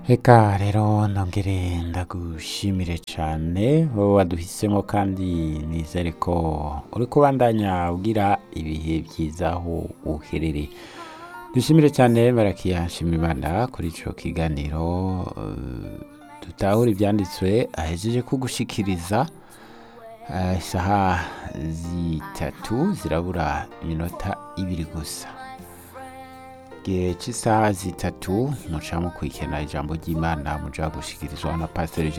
Eka rero nongere ndagushimire cane wowe waduhisemo kandi nizere ko uri kubandanya ugira ibihe vyiza aho uherereye dushimire cyane barakiya nshimimana kuri ico kiganiro eh, dutahura ivyanditswe ahejeje kugushikiriza eh, isaha zitatu zirabura iminota ibiri gusa igihe cy'isaha zitatu muca mukurikirana ijambo ry'imana muja gushikirizwa na pasiteri